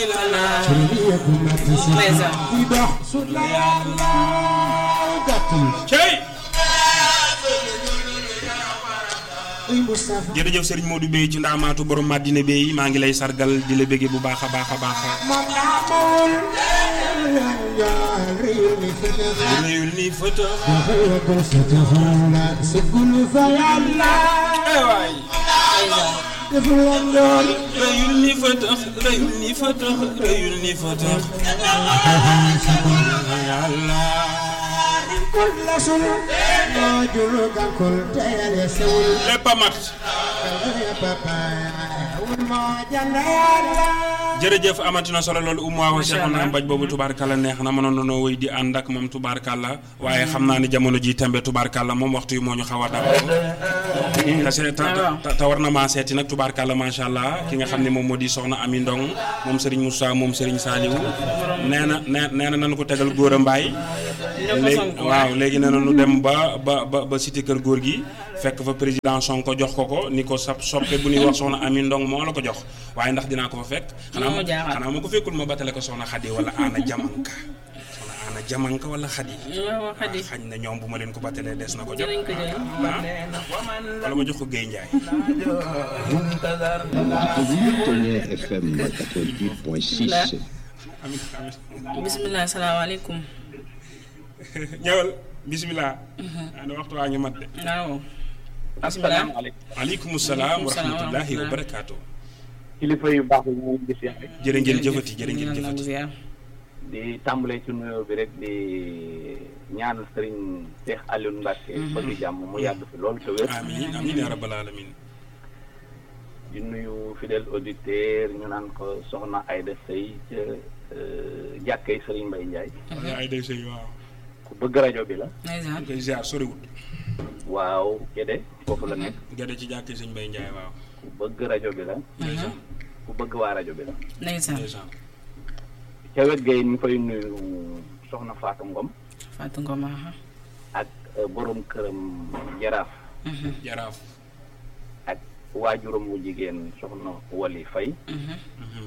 cey jërëjëf Serigne Modou Bey ci ndaamaatu borom Madina Bey maa ngi lay sargal di la bëggee bu baax a baax a baax réyul nii fëtë ay waay réyul nii fëtë réyul nii fëtë réyul nii fëtë yàlla lépp a mat jërëjëf amati na solo loolu umu waaw Cheikh na mbaj boobu tubaarkàlla neex na mënoon nañoo wéy di ànd ak moom tubaarkàlla waaye xam naa ni jamono ji tembe tubaarkàlla moom waxtu yi moo ñu xaw a dab te se- te te- te war na maa seeti nag tubaarkàlla macha allah ki nga xam ne moom moo di soxna Ami Ndong moom Serigne Moussa moom Serigne Saliou nee na nee nee na nañu ko tegal góor a mbaay léegi waaw léegi nee na nu dem ba ba ba ba cité kër góor gi fekk fa président Sonko jox ko ko ni ko sa soppe bu ñuy wax soxna Ami Ndong moo la ko jox waaye ndax dinaa ko fa fekk xanaa moo jaaxal. xanaa ma ko fekkul ma batale ko soxna Xadi wala Ana Jamanka soxna Ana Jamanka wala Xadi waaw Xadi xañ na ñoom bu ma leen ko batalee des na ko jot dinañ ko jël. wala ma jox ko Guèye Ndiaye Tonnerre FM 88.6. amin amin bisimilah salaamaaleykum. ñëwal bisimilah ana waxtu waa ngi mat de waaw. bisimilah. aleykum salaam wa rahmatullahi wa barakaatu kilifa yu baax yi ñu gis rek jërë ngeen jëfati jërë ngeen ñu ngi jëfati ziar. di tàmbalee ci nuyoo bi rek di ñaanal sëriñ Cheikh Aliou Mbacke bëgg jàmm mu yàgg fi loolu te wér amin amin ya rabbal alamin di nuyu fidèle auditeur ñu naan ko soxna Aïda Sey ca jàkkee sëriñ Mbaye Ndiaye wala ay day sëy waaw ku bëgg rajo bi la ndeysaan. ñu koy ziar soriwut waaw Gédé foofu la nekk gade ci jàkki sëñ Mbay Njaay waaw ku bëgg rajo bi la ndeysaan ku bëgg waa rajo bi la ndeysaan. ndeysaan ca wet gay ñu fay nuyu soxna Fatou Ngom Fatou Ngom aha. ak euh, borom këram jaraaf Mhm, jaraaf ak waajuram wu jigéen soxna Wali Faye mhm, Mhm.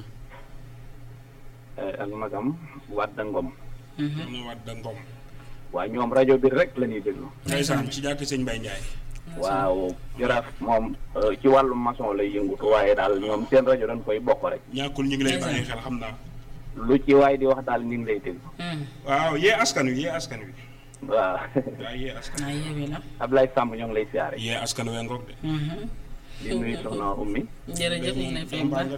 eh, ak magam Wadda Ngom mhm. soxna Wadda Ngom waa ñoom rajo bi rek la ñuy déglu ndeysaan ci jàkki sëñ Mbay Njaay waaw jaraaf moom eh, ci wàllu maçon lay yëngutu waaye daal ñoom seen rajo dañ koy bokk rek ñàkkul ñu ngi lay bàyyi xel xam naa lu ci waay di wax daal ñu ngi lay déglu Mhm. waaw yee askan wi yee askan wi waaw waaw yee askan naa yeewee la. Ablaye Samb ñoo ngi lay siyaare yee askan wee ngoog de Mhm. di nuyu soxna ummi jërëjëf ñu ngi lay fay bu baax.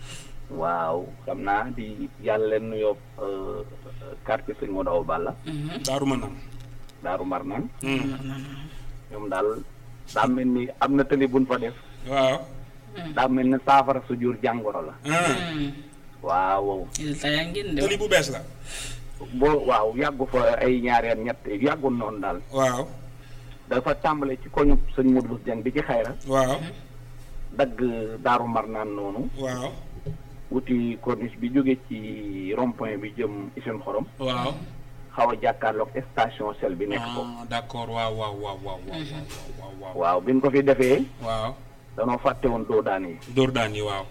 waaw xam naa di yàlla leen nuyoo eh, quartier sëñ Modou Awa Balla Mhm. daaru ma naan Daaru Marnaan Mar naa naa. ñoom daal daa mel ni am na tëli buñ fa def waaw daa mel ni saafara su jur jàngoro la ah Mhm. waaw résultat yaa ngi génn de. tëli bu bees la boo waaw yàggu fa ay ñaari at ñett yàggul noonu daal waaw dafa tàmbale ci koñu sëñ Modou Bouss Dieng bi ci xayra waaw dagg daaru marnaan noonu waaw wuti corniche bi jóge ci rond point bi jëm Isine Xorom waaw xaw a jàkkaarloog station sel bi nekk ko ah d'accord waaw waaw waaw waaw waaw waaw waaw waaw bi ñu ko fi defee waaw danoo fàtte woon doo daan yi dóor daan yi waaw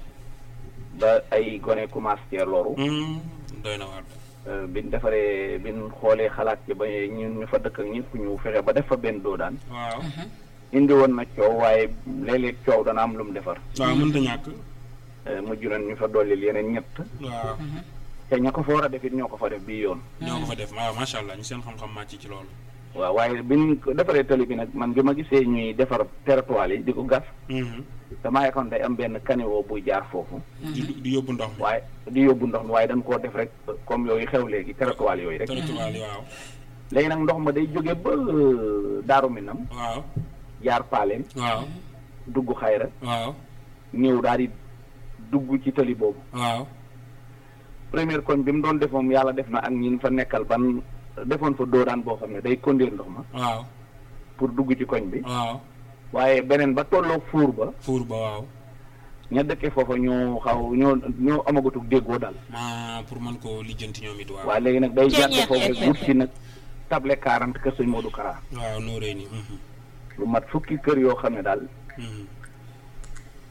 ba ay gone commencé cee loru Hmm, doy na waar Euh, bi ñu defaree bi ñu xoolee xalaat ci ba ñun ñu fa dëkk ak ñëpp ñu fexe ba def fa benn doo daan waaw indi woon na coow waaye léeg-léeg coow dana am lu mu defar waaw mënta ñàkk Euh, mujj nañ ñu fa dollil yeneen ñett waaw te ña ko fa war a def it ñoo ko fa def bii yoon ñoo ko fa def waaw macha allah ñu seen xam-xam màcc ci loolu waaw waaye bi ñu ko defaree tali bi nag man bi ma gisee ñuy defar territoire yi di ko gas Mhm. damaa yaakaar day am benn caniveau buy jaar foofu di di yóbbu ndox mi waaye di yóbbu ndox mi waaye dañ koo def rek comme yooyu xew léegi territoire yooyu rek territoire yi waaw léegi nag ndox ma day jóge ba Daaru Minam waaw jaar Paleen waaw dugg xayra waaw ñëw daal di dugg ci tali boobu waaw première koñ bi mu doon def moom yàlla def na ak ñin fa nekkal ban defoon fa doodaan boo xam ne day conduire ndox ma waaw pour dugg ci koñ bi waaw waaye beneen ba tolloo fuur ba fuur ba waaw ña dëkkee foofa ñoo xaw ñoo ñoo amagatug déggoo daal ma pour mën koo lijjanti ñoom it waaw waaye léegi nag day jàdd Ceeñeex, foofu rek ceeñeex. wut si nag table quarante kër sëñ Modou Kara waaw noo rëy ni mhm. lu mat fukki kër yoo xam ne daal Mhm.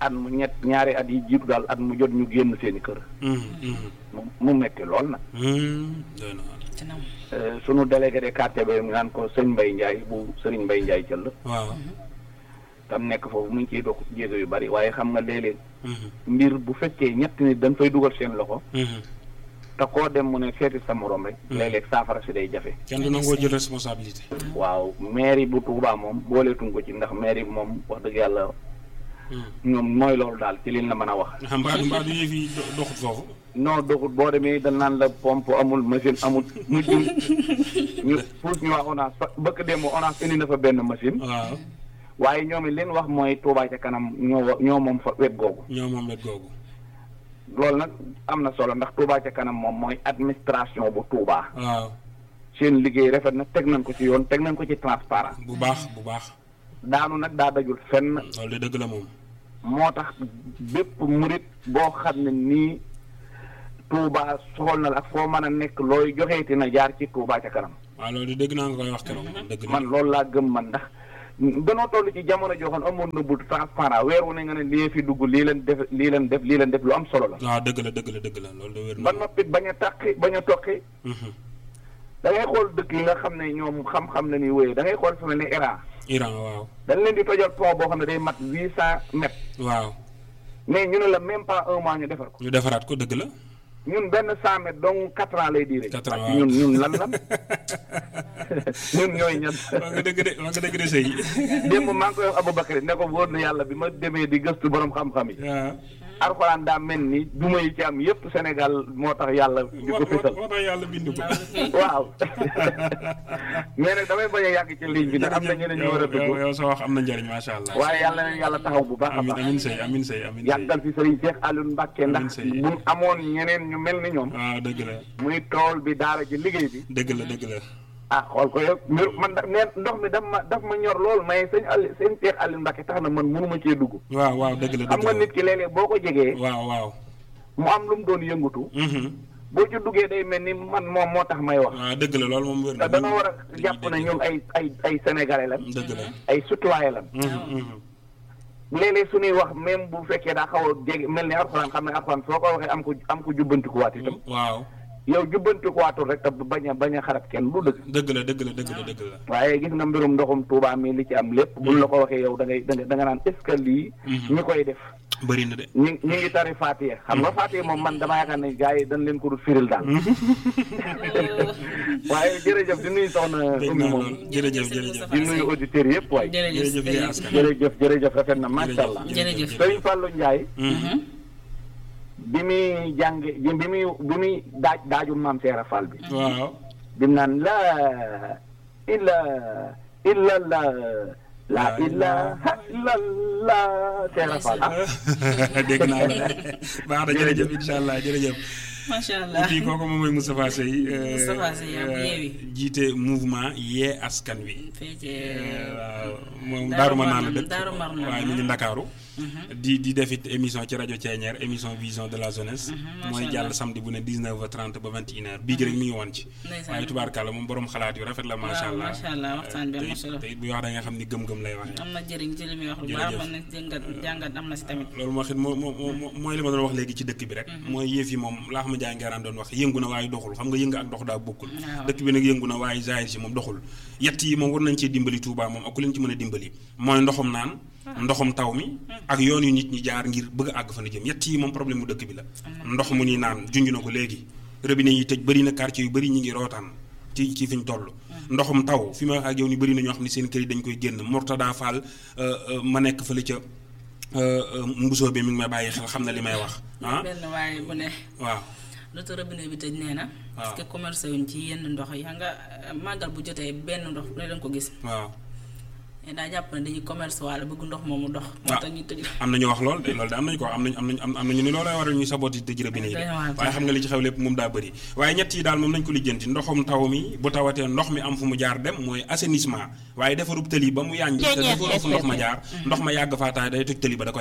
at mu ñett ñaari at yi jiitu daal at mu jot ñu génn seeni kër mu mu metti lool nag doy na waar. ci nam Euh, sunu délégué de quartier bi mu naan ko sëñ Mbaye Ndiaye bu sëriñ Mbaye Ndiaye cëll waaw. tam nekk foofu mu ngi ciy dox jéego yu bari waaye xam nga léeg-léeg Mhm. mbir bu fekkee ñett nit dañ fay dugal seen loxo Mhm. te koo dem mu ne seeti sa morom rek léeg-léeg saafara si day jafe kenn du nangoo jël responsabilité. waaw mairie bu Touba moom booleetuñ ko ci ndax mairie bi moom wax dëgg yàlla ñoom mooy loolu daal ci liñ la mën a wax ah mbaadu mbaadu yëf yi do- doxut foofu. non doxut boo demee dañ naan la pompe amul machine amul mujjum ñu pour ñu wax ONAS fa bëkk démb ONAS indi na fa benn machine waaw waaye ñoom it leen wax mooy Touba ca kanam ñoo wa- ñoo moom fa wet googu ñoo moom wet googu. loolu nag am na solo ndax Touba ca kanam moom mooy administration bu Touba waaw seen liggéey rafet na teg nañ ko ci yoon teg nañ ko ci transparent bu baax bu baax. daanu nag daa dajul fenn loolu de dëgg la moom. moo tax bépp murit boo xam ne nii Touba soxal na la ak foo mën a nekk looy joxeeti na jaar ci Touba ca kanam waaw loolu de dëgg naa nga koy wax keroog. dëgg la man loolu laa gëm man ndax danoo toll ci jamono joo xam ne amoon na bu transparent weer wu ne nga ne lii fi dugg lii leen def lii leen def lii leen def lu am solo la waaw dëgg la dëgg la dëgg la loolu de wér na. ba noppit bañ a tàqi bañ a toqi Mhm. da ngay xool dëkk yi nga xam ne ñoom xam-xam la ñuy wéyee da ngay xool fu mel ni Iran Iran waaw. dañ leen di tojal pont boo xam ne day mat huit cent mètres waaw mais ñu ne la même pas un mois ñu defar ko ñu defaraat ko dëgg la. ñun benn cent mètres donc quatre ans lay diire. Quatre ans, parce que waaw. ñun ñun lan lan ñun ñooy ñan. wax nga dëgg de wax nga dëgg de sëy. démb maa ngi koy wax Aboubacar ne ko wóor na yàlla bi ma demee di gëstu borom xam-xam yi. waaw. Alxuraan daa mel ni duma yi ci am yépp Sénégal moo tax yàlla di ko moo fësal. moo tax yàlla bind ko. waaw mais nag damay bañ a yàgg ci ligne bi ndax am na ñeneen ñu war a yow yow dugg. yow sa wax am na njëriñ macha allah. waaye yàlla na yàlla taxaw bu baax a amin baax. amin sëy amin sëy amin sëy. yàggal fi Serigne Cheikh Alioune Mbacke ndax Amiin sëy. buñ amoon ñeneen ñu mel ni ñoom. waaw dëgg la muy tool bi daara ji liggéey bi. dëgg la dëgg la. ah xool ko yow mbir man da neen ndox mi daf ma daf ma ñor lool mais sëñ Aliou sëñ Cheikh Aliou Mbacke tax na man mënuma cee dugg. waaw waaw dëgg la xam dëgg nga la. nit ki léeg-léeg boo ko jegee waaw waaw. mu am lu mu doon yëngatu Mhm. boo ci duggee day mel ni man moom moo tax may wax. waaw dëgg la loolu moom wér te na. dañoo war a jàpp ne ñun ay ay ay sénégalais lan dëgg la. ay citoyen lan Mhm, mhm. léeg-léeg suñuy wax même bu fekkee daa xaw a jege mel ni alxuraan xam ne alxuraan soo ko waxee am ko am ko jubbantikuwaat itam waaw yow jubbantikuwaatul rek te bañ a bañ a xarab kenn du dëgg dëgg la dëgg la dëgg la dëgg la. waaye gis nga mbirum ndoxum Touba mi li ci am lépp buñ la ko waxee yow da ngay da nga da nga naan est ce que lii ñi koy def bëri na de. ñi ñi ngi tari Fatiha xam nga Fatiha moom man dama yaakaar ne gars yi dañ leen ko dul firil daal waaye jërëjëf di nuyu soxna dégg Oumy naa moom lool jërëjëf jërëjëf. di nuyu auditeurs yëpp waay jërëjëf jërëjëf yéen askan. jërëjëf jërëjëf rafet na macha allah jërëjëf. Sëriñ Fallou Ndiaye Mhm. bi muy jànge bi muy bi muy daaj daaju maam Seera Fall bi waaw. bi mu naan la illa illa la la ilaha illa la Seera Fall ah dégg naa la baax na jërëjëf incha allah jërëjëf. macha allah fii kooku moom mooy Moustapha Seye. euh, Moustapha Seye yaa bu euh, Yewwi. jiite mouvement yee askan wi. fee ci waaw moom Daaru Daaru Marnaan la Marnaan, dëkk Daaru Marnaan, waaye mi ngi Ndakaaru di di def it émission ci rajo Thiéniere émission vision de la jeunesse mooy macha jàll Allah. samedi bu ne 19h30 ba 21h bii gi rek mi ngi woon ci Ndeysaan. waaye tubaarkàlla moom borom xalaat yu rafet la macha waaw, allah macha allah, waxtaan bi am te na it- solo. te it buy wax da nga xam ni gëm-gëm lay waxee am na jëriñ ci li muy wax lu baax Jërëjëf. man na jàngat jàngat am na si tamit loolu moo xit moo moo moo mooy li ma doon wax léegi ci dëkk bi rek mooy yëf yi moom laa xam ne jaay ngeeraan doon wax yëngu na waaye doxul xam nga yëngu ak dox daa bokkul Waaw. dëkk bi nag yëngu na waaye zahir si moom doxul yett yi moom war nañ cee dimbali Touba moom ak ku leen ci mën a dimbali mooy ndoxum naan ndoxum taw mi ak yoon yu nit ñi jaar ngir bëgg a àgg fa na jëm yett yi moom problème mu dëkk bi la ndox mu ni naan junj na ko léegi robinet yi tëj bëri na quartier yu bëri ñi ngi rootaan ci ci fi ñu toll ndoxum taw fi ma wax ak yow ni bëri na ñoo xam ne seen kër yi dañ koy génn Mourtada Fall euh, euh, ma nekk fële ca euh, euh, mbusoo bi mi ngi may bàyyi xel xam na li may wax ah benn waaye bu ne waaw loto robinet bi tëj nee na parce que commerce wuñ ci yenn ndox yi xam nga euh, màggal bu jotee benn ndox bu ne danga ko gis waaw mais daa jàpp ne dañuy commerce wala bëgg ndox moomu dox moo Ah. tax ñuy tëj am na ñu wax lool de loolu de am nañu ko am nañu am nañu am nañu ni loolay waral ñuy sabooti tëj robinet yi de Doy na waar. waaye xam nga li ci xew lépp moom daa bëri waaye ñett yi daal moom nañ ko lijjanti ndoxum taw mi bu tawatee ndox mi am fu mu jaar dem mooy assainissement waaye defarub tëli ba mu yànj te defaroo fu ndox ma jaar ndox ma yàgg faa taay day toj tëli ba da koy yàq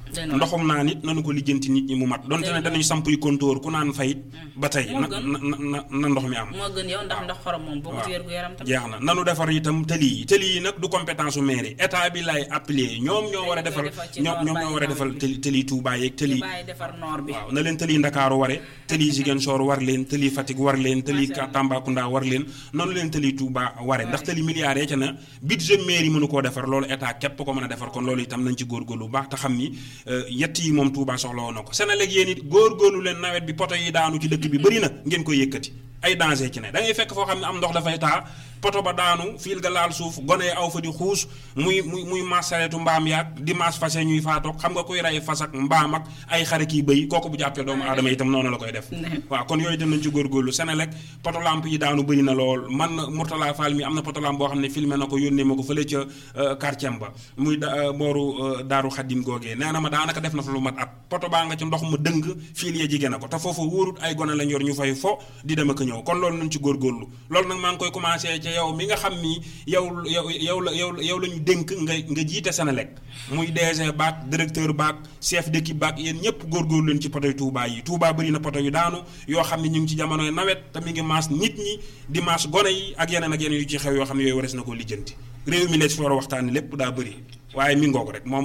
Dëgg la. ndoxum naa nit nanu ko lijjanti nit ñi mu mat donte ne Dëgg la. danañu samp yu kontóor ku naan fayit ba tey Moo na gën. na na na ndox mi am moo gën yow ndax ndax xorom moom boo ko ci wér gu yaram tamit jeex na nanu defar itam tëli yi tëli yi nag du compétence su mairie état bi lay appeler ñoom ñoo war a Dañ koy defal defal ci ñoom noor ñoom ñoo war a bàyyi defal noor bi. tëli tëli Touba yeeg tëli ñu bàyyi defar noor bi waaw na leen tëli Ndakaaru ware tëli Ziguinchor war leen tëli Fatick war leen tëli Macha Allah. Tambacounda war leen noonu leen tëli Touba ware ndax tëli milliards yi ca na budget mairie mënu koo defar loolu état képp ko mën a defar kon loolu itam nañ ci góorgóorlu bu baax te xam ni euh, yett yi moom Touba soxla woon na ko Senelec yéen it góorgóorlu leen nawet bi poto yi daanu ci dëkk bi bëri na ngeen koy yëkkati ay danger ci ne da ngay fekk foo xam ne am ndox dafay taa poto ba daanu fiil ga laal suuf gone yi aw fa di xuus muy muy muy maas sareetu mbaam yaag di maas fase ñuy faatoog xam nga kuy rey fas ak mbaam ak ay xare kii bëy kooku bu jàppee doomu aadama itam noonu la koy def waaw kon yooyu dem nañ ci góorgóorlu Senelec poto lampe yi daanu bëri na lool man Mourtala Fall mi am na poto lampe boo xam ne filmé na ko yónnee ma ko fële ca euh, quartier ba muy da euh, booru euh, daaru xaddim googee nee na ma daanaka def na fa lu mat at poto baa nga ci ndox ma dëng fiil ya jigéen na ko te foofu wóorut ay gone lañ yor ñu fay fo di dem ak a ñëw kon loolu nañ ci góorgóorlu loolu nag maa ngi koy commencé ci yow mi nga xam ni yow yow yow la yow yow la ñu dénk nga nga jiite Senelec muy DG baak directeur baak chef d'équipe baak yéen ñëpp góorgóorlu leen ci poto yu Touba yi Touba bëri na poto yu daanu yoo xam ne ñu ngi ci jamonoy nawet te mi ngi maas nit ñi di maas gone yi ak yeneen ak yeneen yu ci xew yoo xam ne yooyu wares na koo lijjanti réew mi lees fi war a waxtaani lépp daa bëri waaye mi ngoog rek moom